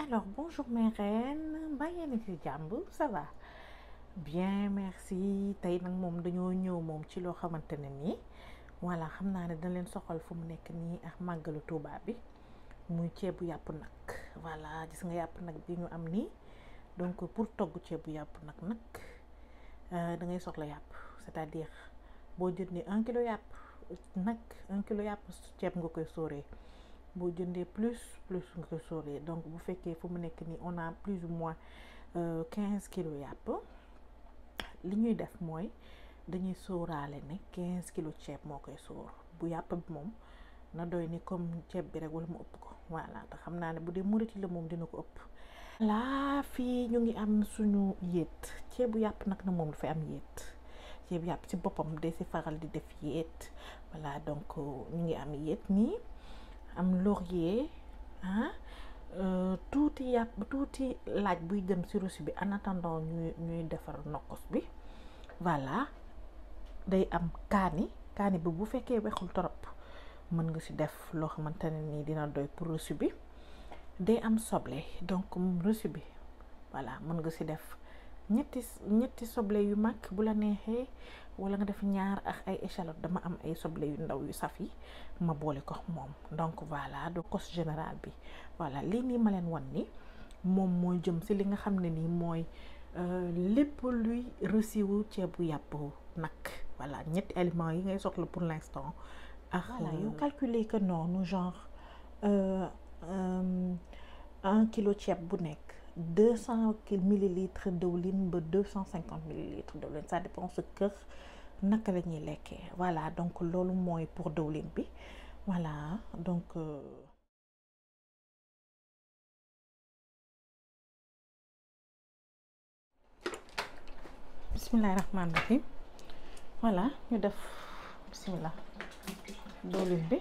Alors, bonjour mes reines mbaa yéen a ci jàmm ça va bien merci tey nag moom dañoo ñëw moom ci loo xamante ne nii voilà xam naa ne dañ leen soxal fu mu nekk nii ak màggalu Tuubaa bi muy ceebu yàpp nag voilà gis nga yàpp nag bi ñu am nii donc pour togg ceebu yàpp nag nag da ngay soxla yàpp c'est-à-dire boo jëndee un kilo yàpp nag un kilo yàpp ceeb nga koy sóoree boo jëndee plus plus nga koy sóoree donc bu fekkee fu mu nekk nii on a plus ou moins quinze kilos yàpp li ñuy def mooy dañuy sóoraale ne quinze kilos ceeb moo koy sóor bu yàpp bi moom na doy ni comme ceeb bi rek wala mu ëpp ko voilà te xam naa ne bu dee muriti la moom dina ko ëpp laa fii ñu ngi am suñu yéet ceebu yàpp nag na moom dafay am yéet ceebu yàpp ci boppam day si faral di def yéet voilà donc ñu ngi am yéet nii am laurier ah tuuti yàpp tuuti laaj buy dem si rosi bi en attendant ñuy ñuy defar nokkos bi voilà day am kaani kaani bi bu fekkee wexul torop mën nga si def loo xamante ne nii dina doy pour reçu bi day am soble donc reçu bi voilà mën nga si def ñetti ñetti soble yu mag bu la neexee wala nga def ñaar ak ay échalote dama am ay soble yu ndaw yu saf yi ma boole ko moom donc voilà donc cos général bi voilà lii nii ma leen wan ni moom mooy jëm si li nga xam ne nii mooy lépp luy resiwu ceebu yàpp nag voilà ñetti aliments yi ngay soxla pour l'instant ak voilà yu calculer que noonu genre un kilo ceeb bu nekk deux cent millilitres dëwlin ba deux cent cinquante millilitres dëwlin ça dépend sa kër naka la ñuy lekkee voilà donc loolu mooy pour dëwlin bi voilà donc bismillahi rahmaani rahim voilà ñu def bismillah dëwlin bi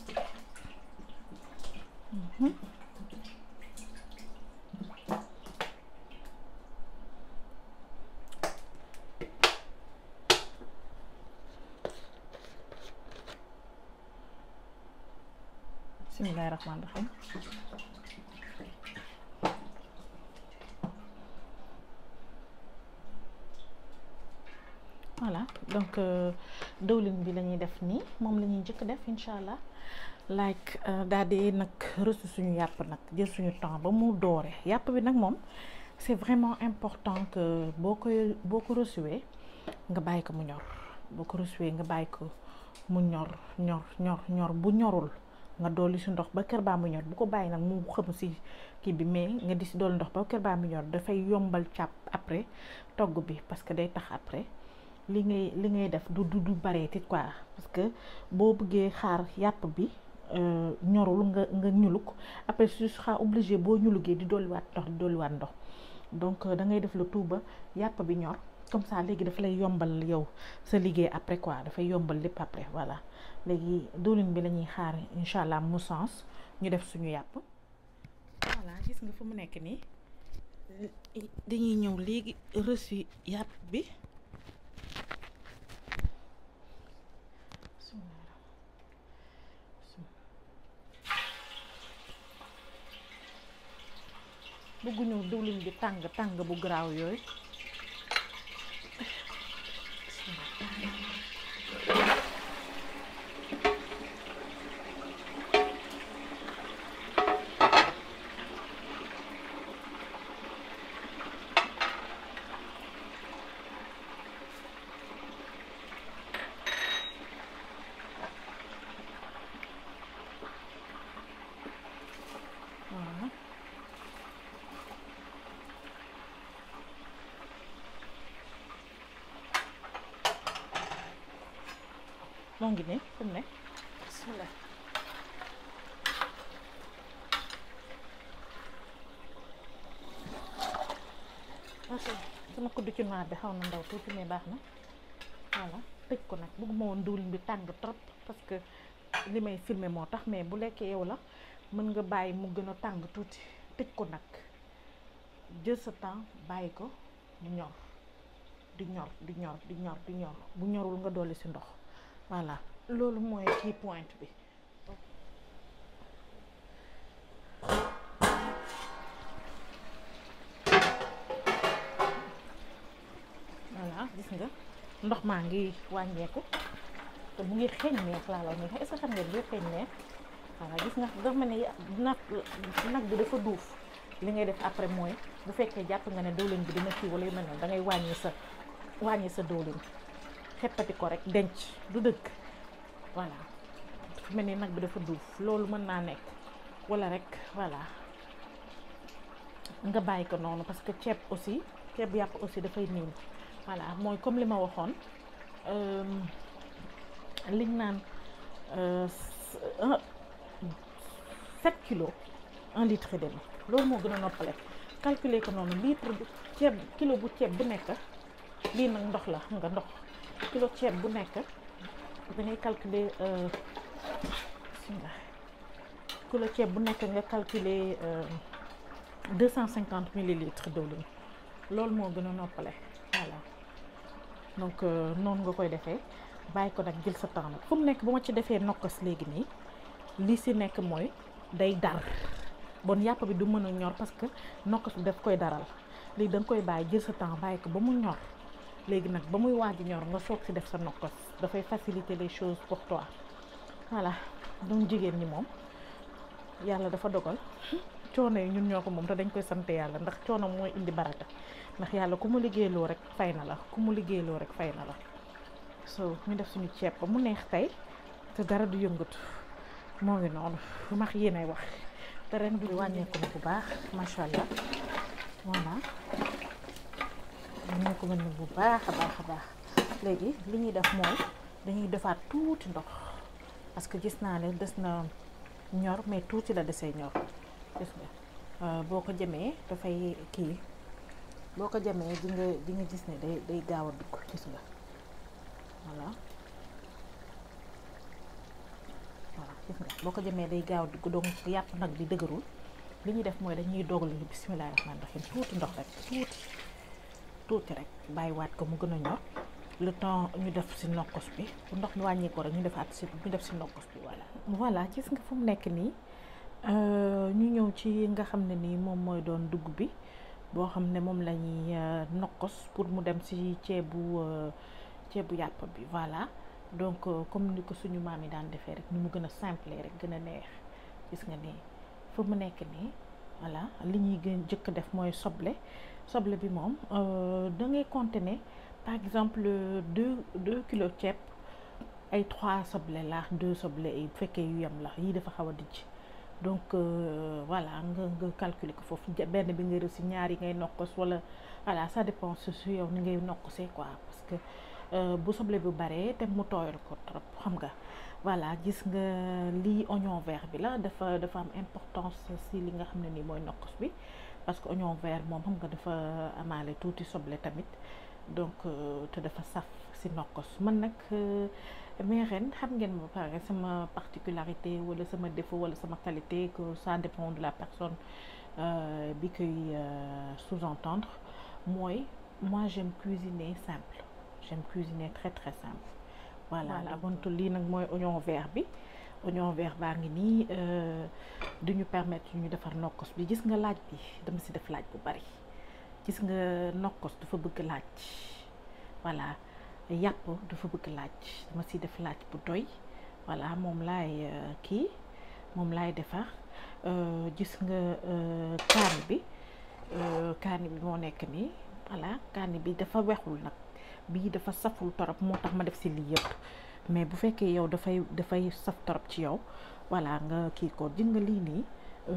bismillahi rahmaani rahim voilà donc dëwlin bi la ñuy def nii moom la ñuy njëkk def incha allah like daal di nag reçu suñu yàpp nag jël suñu temps ba mu doore yàpp bi nag moom c'est vraiment important que boo koy boo ko reçuwee nga bàyyi ko mu ñor boo ko reçuwee nga bàyyi ko mu ñor ñor ñor ñor bu ñorul nga dolli si ndox ba kër baa mu ñor bu ko bàyyi nag mu xam si kii bi mais nga di si dolli ndox ba kër baa mu ñor dafay yombal càpp après togg bi parce que day tax après li ngay li ngay def du du du bareeti quoi parce que boo bëggee xaar yàpp bi ñorul nga nga ñuluk après su xaa obligé boo ñulugee di dolliwaat ndox di dolliwaat ndox donc da ngay def le tout ba yàpp bi ñor comme ça léegi dafa lay yombal yow sa liggéey après quoi dafay yombal lépp après voilà léegi diwlin bi la ñuy xaar incha allah mu sens ñu def suñu yàpp voilà gis nga fu mu nekk nii dañuy ñëw léegi reçu yàpp bi bëgguñu diwlin bi tàng tàng bu garaaw yooyu moo ngi nii fu mu ne bismillah ok sama kudd ci noir bi xaw na ndaw tuuti mais baax na voilà tëj ko nag bëgguma woon diwlin bi tàng trop parce que li may filmer moo tax mais bu lekkee yow la mën nga bàyyi mu gën a tàng tuuti tëj ko nag jël sa temps bàyyi ko mu ñor di ñor di ñor di ñor di ñor bu ñorul nga dolli si ndox voilà loolu mooy key point bi nga ndox maa ngi wàññeeku te mu ngi xeeñ neex laa la neex est-ce que xam ngeen bi xeeñ neex voilà gis nga dafa mel ni nag nag bi dafa duuf li ngay def après mooy bu fekkee jàpp nga ne dëwlin bi dina kii wala yu mel noonu da ngay wàññi sa wàññi sa dëwlin xeppati ko rek denc du dëgg voilà fu mel ni nag bi dafa duuf loolu mën naa nekk wala rek voilà nga bàyyi ko noonu parce que ceeb aussi ceeb yàpp aussi dafay niin voilà mooy comme li ma waxoon liñ naan sept kilos un litre et demi loolu moo gën a noppale calculer ko noonu litre bu ceeb kilo bu ceeb bu nekk lii nag ndox la xam nga ndox kilo ceeb bu nekk da ngay calculer kilo ceeb bu nekk nga calculer deux cent cinquante millilitres diwlin loolu moo gën a noppale voilà donc noonu nga koy defee bàyyi ko nag jël sa temps nag fu mu nekk bu ma ci defee nokkas léegi nii li si nekk mooy day dar bon yàpp bi du mën a ñor parce que nokkas bi daf koy daral léegi da nga koy bàyyi jël sa temps bàyyi ko ba mu ñor léegi nag ba muy waaj ñor nga soog si def sa nokkas dafay faciliter les choses pour toi voilà donc jigéen ñi moom yàlla dafa dogal coono yi ñun ñoo ko moom te dañ koy sant yàlla ndax coono mooy indi baraka ndax yàlla ku mu liggéeyloo rek fay na la ku mu liggéeyloo rek fay na la so ñu def suñu ceeb ba mu neex tey te dara du yëngatu moo ngi noonu lu max yéenay wax te ren bi wàññeeku na bu baax macha allah voilà wàññeeku na bu baax a baax a baax léegi li ñuy def mooy dañuy defaat tuuti ndox parce que gis naa ne des na ñor mais tuuti la desee ñor gis nga boo ko jëmee dafay kii boo ko jëmee di nga di nga gis ne day day gaaw a dugg gis nga voilà voilà gis nga boo ko jëmee day gaaw a dugg donc yàpp nag bi dëgërul li ñuy def mooy dañuy dogal ni bisimilah rahmaani rahiim tuuti ndox rek tuuti tuuti rek bàyyiwaat ko mu gën a ñor le temps ñu def si nokkos bi bu ndox mi wàññi ko rek ñu defaat si ñu def si nokkos bi voilà. voilà gis nga fu mu nekk nii ñu ñëw ci nga xam ne nii moom mooy doon dugub bi boo xam ne moom la ñuy nokkos pour mu dem si ceebu ceebu yàpp bi voilà donc comme ni ko suñu maam yi daan defee rek ni mu gën a simple rek gën a neex gis nga nii fu mu nekk nii voilà li ñuy gën jëkk def mooy soble soble bi moom da ngay compter ne par exemple deux deux kilos ceeb ay trois soble la deux soble yi bu fekkee yu yem la yii dafa xaw a dijj donc voilà nga nga calculer ko foofu benn bi nga reçu ñaar yi ngay nokkos wala voilà ça dépend su yow ni ngay nokkosee quoi parce que bu soble bi baree te mu tooyal ko trop xam nga voilà gis nga lii oignon vert bi la dafa dafa am importance si li nga xam ne nii mooy nokkos bi parce que oignon vert moom xam nga dafa amaale tuuti soble tamit donc te dafa saf si nokkos man nag mais ren xam ngeen ba pare sama particularité wala sama défaut wala sama qualité que ça dépend de la personne bi koy sous-entendre mooy moi j'aime cuisiner simple j'aime cuisiner très très simple voilà abontu lii nag mooy oignon vert bi oignon vert baa ngi nii du ñu permettre ñu defar nokkos bi gis nga laaj bi dama si def laaj bu bari gis nga nokkos dafa bëgg laaj voilà yàpp dafa bëgg laaj dama si def laaj bu doy voilà moom laay kii moom laay defar gis nga kaani bi kaani bi moo nekk nii voilà kaani bi dafa wexul nag bii dafa saful torop moo tax ma def si lii yëpp mais bu fekkee yow dafay dafay saf torop ci yow voilà nga kii ko gis nga lii nii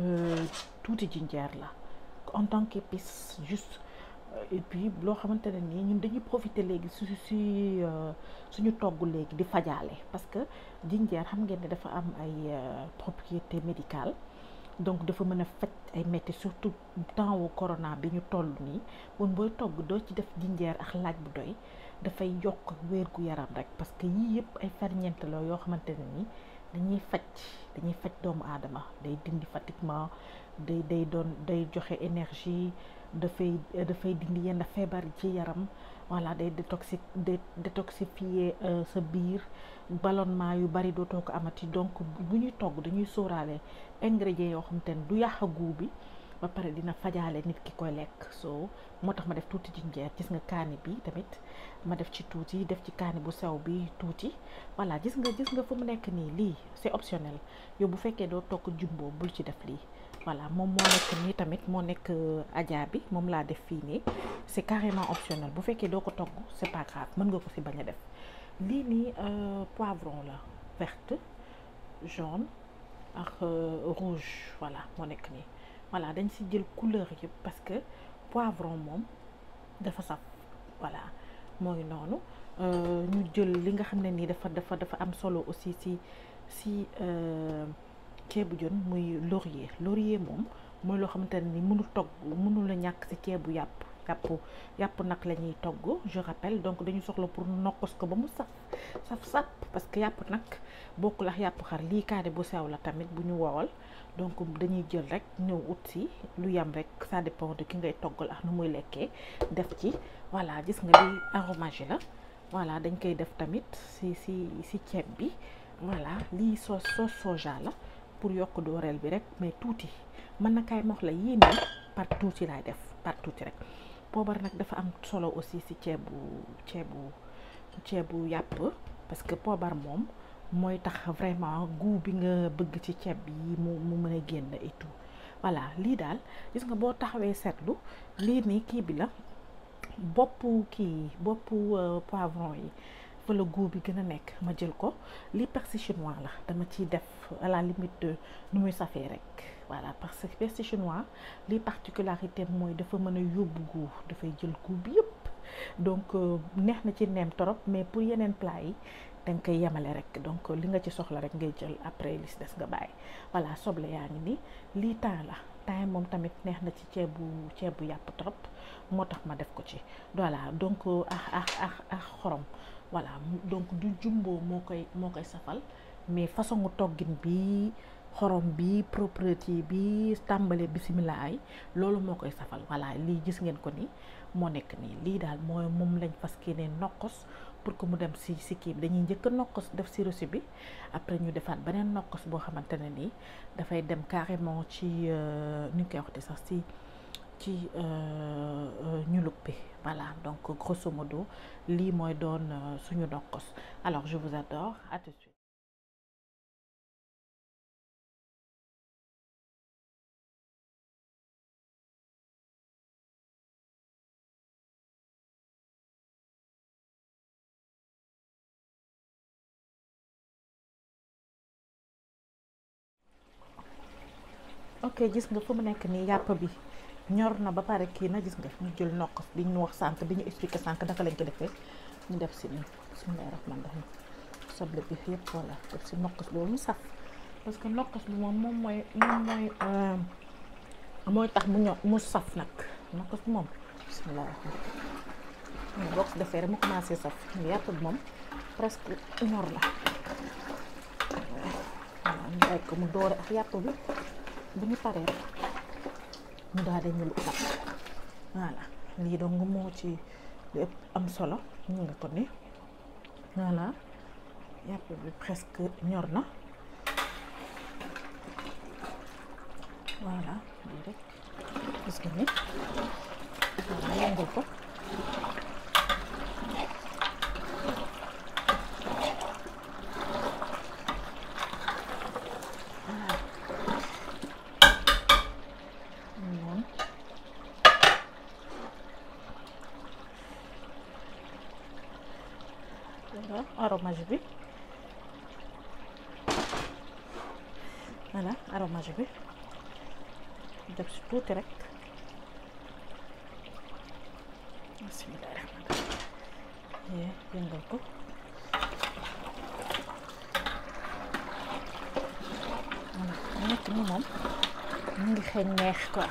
tuuti jinjeer la en tant qu'épice juste et puis loo xamante ne nii ñun dañuy profiter léegi su si suñu togg léegi di fajaale parce que jinjeer xam ngeen ne dafa am ay propriété médicale donc dafa mën a faj ay métti surtout temps wu corona bi ñu toll nii woon booy togg doo ci def jinjeer ak laaj bu doy dafay yokk wér gu yaram rek parce que yii yëpp ay ferñeent la yoo xamante ne nii dañuy faj dañuy faj doomu aadama day dindi fatiguement day day doon day joxe énergie dafay dafay dindi yenn feebar ci yaram voilà day détoxi détoxifier sa biir ballonnement yu bari dootoo ko amati donc bu ñuy togg dañuy sóoraale ingrédients yoo xam te ne du yàq goût bi ba pare dina fajaale nit ki koy lekk so moo tax ma def tuuti jinjeer gis nga kaani bi tamit ma def ci tuuti def ci kaani bu sew bi tuuti voilà gis nga gis nga fu mu nekk nii lii c'est optionnel yow bu fekkee doo togg jumbo bul ci def lii voilà moom moo nekk nii tamit moo nekk ajaa bi moom laa def fii nii c'est carrément optionnel bu fekkee doo ko togg c'est pas grave mën nga ko ci bañ a def lii nii poivron la verte jaune ak rouge voilà moo nekk nii voilà dañ ci jël couleur yëpp parce que poivron moom dafa saf voilà mooy noonu ñu jël li nga xam ne nii dafa dafa dafa am solo aussi ci ci ceebu jën muy laurier laurier moom mooy loo xamante ne ni mënul togg mënul la ñàkk ci ceebu yàpp yàpp yàpp nag la ñuy togg je rappelle donc dañu soxla pour nokkos ko ba mu saf saf sap parce que yàpp nag bokkul ak yàpp xar lii kaane bu sew la tamit bu ñu wowal donc dañuy jël rek ñëw ut si lu yam rek ça dépend de ki ngay toggal ak nu muy lekkee def ci voilà gis nga lii aromage la voilà dañ koy def tamit si si si ceeb bi voilà lii sauce sauce soja la pour yokk dooreel bi rek mais tuuti mën na kaay mox la yii nii par tuuti laay def par tuuti rek poobar nag dafa am solo aussi si ceebu ceebu ceebu yàpp parce que poobar moom mooy tax vraiment goût bi nga bëgg ci ceeb bi mu mu mën a génn et tout voilà lii daal gis nga boo taxawee seetlu lii nii kii bi la boppu kii boppu poivron yi fa la goût bi gën a nekk ma jël ko lii persil chinois la dama ciy def à la limite de nu muy safee rek voilà parce que persil chinois lii particularité mooy dafa mën a yóbbu goût dafay jël goût bi yëpp donc neex na ci neem torop mais pour yeneen plat yi da nga koy yemale rek donc li nga ci soxla rek ngay jël après li des nga bàyyi voilà soble yaa ngi nii lii temps la temps moom tamit neex na ci ceebu ceebu yàpp trop moo tax ma def ko ci voilà donc ak ak ak ak xorom voilà donc du jumbo moo koy moo koy safal mais façon toggin bi xorom bi propreté bi tàmbale bisimilah ay loolu moo koy safal voilà lii gis ngeen ko ni moo nekk nii lii daal mooy moom lañ fas ne nokkos pour que mu dem si si kii bi dañuy njëkk a nokkos def si reçu bi après ñu defaat beneen nokkos boo xamante ne nii dafay dem carrément ci ni ñu koy waxte sax si ci ñulub bi voilà donc grosso modo lii mooy doon suñu nokkos alors je vous adore à tout de suite ok gis nga fu mu nekk nii yàpp bi ñor na ba pare kii na gis nga ñu jël nokkos bi ñu wax sànq bi ñu expliqué sànq naka lañ ko defee ñu def si nii bismillahi rahmaani rahim soble bi yëpp voilà def si nokkos bi mu saf parce que nokkos bi moom moom mooy moom mooy mooy tax mu ñor mu saf nag nokkos bi moom bismillahi rahmaani boo ko defee rek mu commencé saf yàpp bi moom presque ñor na voilà ñu bàyyi ko mu doore ak yàpp bi bu ñu paree ñu daal di ñul utat voilà lii donc moo ci lépp am solo ñu nga ko ni voilà yàpp bi presque ñor na voilà lii rek gis nga ni voilà yëngal ko aromage bi voilà aromage bi def si tuuti rek bismillahi rahmaani rahim yëngal ko voilà nekk ni moom mu ngi xeeñ neex quoi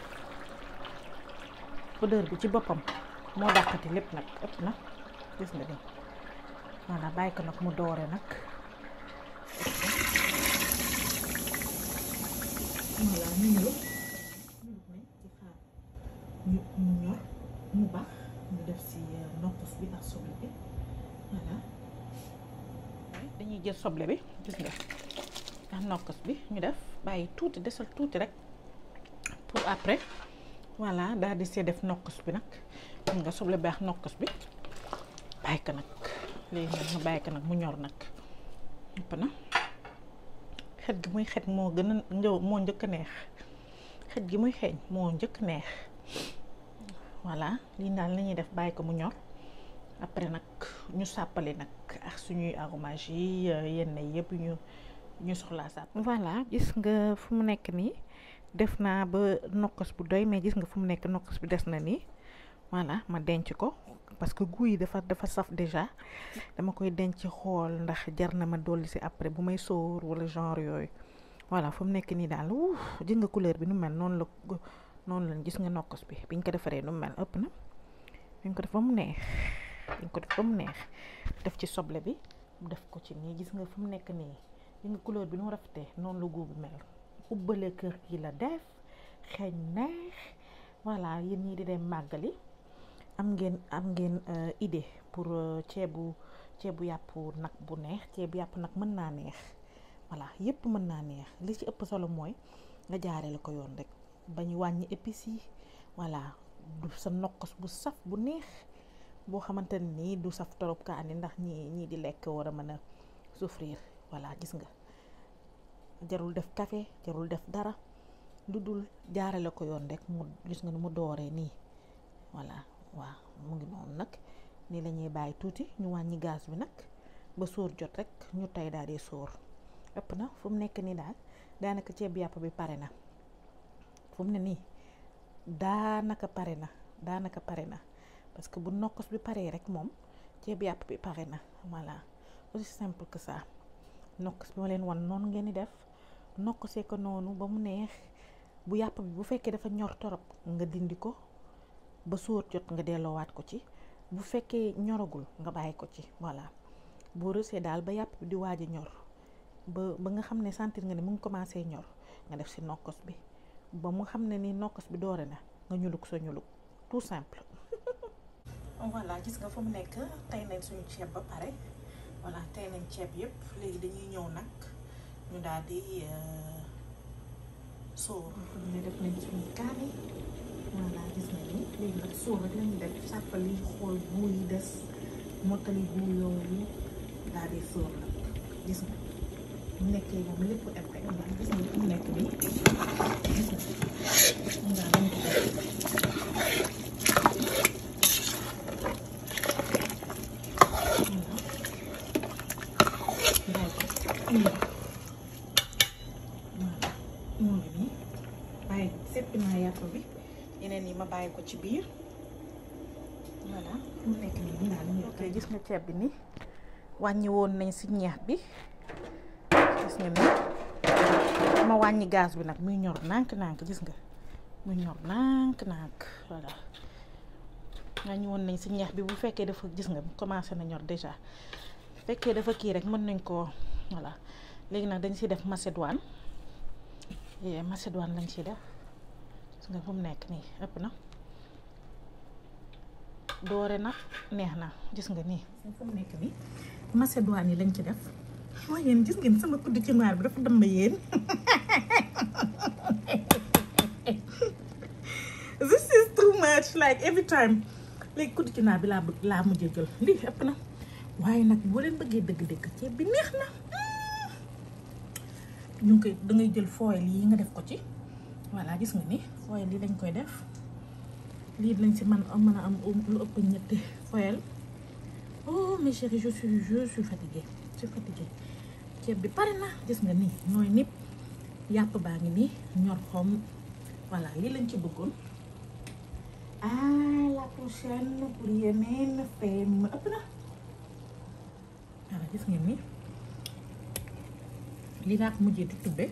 odeur bi ci boppam moo dàqati lépp nag ëpp na gis nga ni voilà bàyyi ko nag mu doore nag voilà ñu ñëw ñu mu ñor mu baax ñu def si nokkos bi ak soble bi voilà dañuy jël soble bi gis nga ak nokkos bi ñu def bàyyi tuuti desal tuuti rek pour après voilà daal di see def nokkos bi nag mun nga soble baax nokkos bi bàyyi ko nag léegi nag nga bàyyi ko nag mu ñor nag yëpp na xet gi muy xet moo gën a njëw moo njëkk a neex xet gi muy xeeñ moo njëkk neex voilà lii daal la ñuy def bàyyi ko mu ñor après nag ñu sàppali nag ak suñuy aromage yi yenn yëpp ñu ñu soxlaa sàpp voilà gis nga fu mu nekk nii def naa ba nokkos bu doy mais gis nga fu mu nekk nokkos bi des na nii voilà ma denc ko parce que goût yi dafa dafa saf déjà dama koy denc xool ndax jar na ma dolli si après bu may sóor wala genre yooyu voilà fu mu nekk nii daal wuuf gis nga couleur bi nu mel noonu la noonu la gis nga nokkos bi biñ ko defaree nu mel ëpp na biñ ko def ba mu neex biñ ko def ba mu neex def ci soble bi def ko ci nii gis nga fu mu nekk nii gis nga couleur bi nu mu rafetee noonu la goût bi mel ubbale kër gi la def xeeñ neex voilà yéen ñii di dem màggali am ngeen am ngeen idée pour ceebu ceebu yàpp nag bu neex ceebu yàpp nag mën naa neex voilà yëpp mën naa neex li ci ëpp solo mooy nga jaaree la ko yoon rek bañ wàññi épices yi voilà du sa nokkos bu saf bu neex boo xamante ne nii du saf torop kaani ndax ñii ñii di lekk war a mën a souffrir voilà gis nga jarul def café jarul def dara lu dul jaarale ko yoon rek mu gis nga ni mu dooree nii voilà waaw mu ngi noonu nag nii la ñuy bàyyi tuuti ñu wàññi gaz bi nag ba sóor jot rek ñu tey daal di sóor ëpp na fu mu nekk nii daal daanaka ceeb yàpp bi pare na fu mu ne nii daanaka pare na daanaka pare na parce que bu nokkos bi paree rek moom ceeb yàpp bi pare na voilà aussi simple que ça nokkos bi ma leen wan noonu ngeen di def nokkosee ko noonu ba mu neex bu yàpp bi bu fekkee dafa ñor torop nga dindi ko ba sóor jot nga delloowaat ko ci bu fekkee ñoragul nga bàyyi ko ci voilà boo rësee daal ba yàpp bi di waaj a ñor ba ba nga xam ne sentir nga ne mu ngi commencé ñor nga def si nokkos bi ba mu xam ne ni nokkos bi doore na nga ñuluk sa ñuluk tout simple voilà gis nga fa mu nekk tey nañ suñu ceeb ba pare voilà tey nañ ceeb yëpp léegi dañuy ñëw nag ñu daal di sóor ne def nañ suñu kaani voilà gis nga ni léegi nag sóor rek lañu def sàppali xool buu yi des mottali buu yooyu daal di sóor nag gis nga mu nekkee moom lépp em rek nga gis nga mu nekk bi gis nga daal lañ ko def moo ngi nii bàyyi seppi naa yàpp bi yeneen yi ma bàyyi ko ci biir voilà mu nekk nii ñu naan ñu ok gis nga ceeb bi ni wàññi woon nañ si ñeex bi gis nga ni ma wàññi gaz bi nag muy ñor nànk-nànk gis nga muy ñor nànk-nànk voilà wàññi woon nañ si ñeex bi bu fekkee dafa gis nga commencé na ñor déjà fekkee dafa kii rek mën nañ koo voilà léegi nag dañ siy def macédoine macédoine lañ ciy def gis nga fu mu nekk nii ëpp na doore na neex na gis nga nii fu mu nekk nii macédoine yi lañ ci def waaye yéen gis ngeen sama kudd ci noir bi dafa damba yéen this is too much like every time léegi kudd ci noir bi laa bëgg laa mujjee jël lii ëpp na waaye nag boo leen bëggee dëgg-dëgg ceeb bi neex na ñu ngi koy da ngay jël foil yi nga def ko ci voilà gis nga ni foil yi lañ koy def lii lañ si man mën a am lu ëpp ñetti foil oh mes chéris je suis je suis fatiguée je suis fatiguée ceeb bi pare na gis nga nii nooy nip yàpp baa ngi nii ñor xom voilà lii lañ ci bëggoon à la prochaine pour yeneen fem ëpp na voilà gis ngeen ni lii laa ko mujjee di tubbe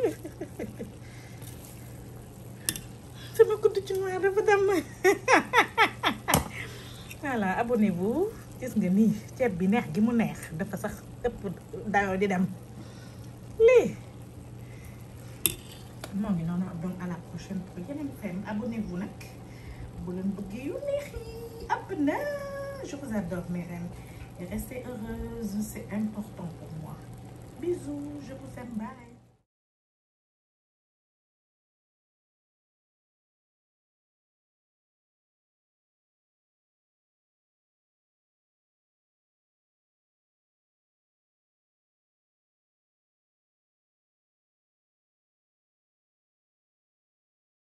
sama kudd ci noir dafa dem voilà abonnez-vous gis nga nii ceeb bi neex gi mu neex dafa sax ëpp dayoo di dem lii moo ngi noonu donc à la prochaine pour yeneen fem abonnez-vous nag bu leen bëggee yu neex yi ab na je vous adore mes reines et restez heureuse c'est important pour moi bisous je vous aime bye